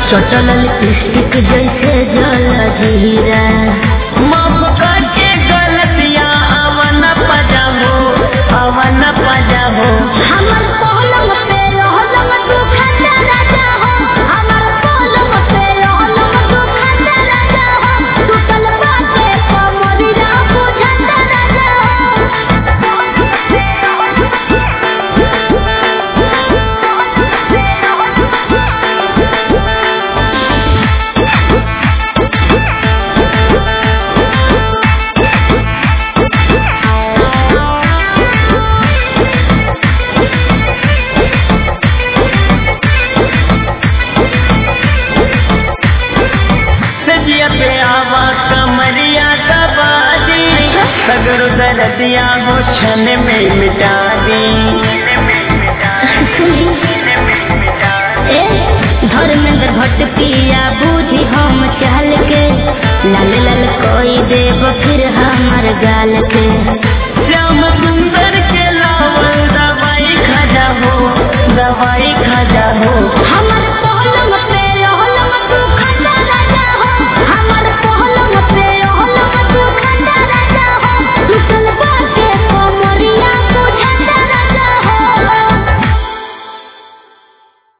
चटल lipstick जैसे जल जीरा माफ करके गलतियाँ अवन पजाहो अवन पजाहो हमर पलंग पे रहलम तू खंडा राजा हो हमर पलंग पे रहलम तू खंडा राजा हो टूटल बाटे कमरिया बुझंदा राजा सजिया पे आवा कमरिया दबादी सगरो दर्दिया हो क्षण में मिटा दी ए धर्मेंद्र भट्ट पिया बूझी हम चल के लाल लाल कोई देव फिर हमर गाल के श्याम तू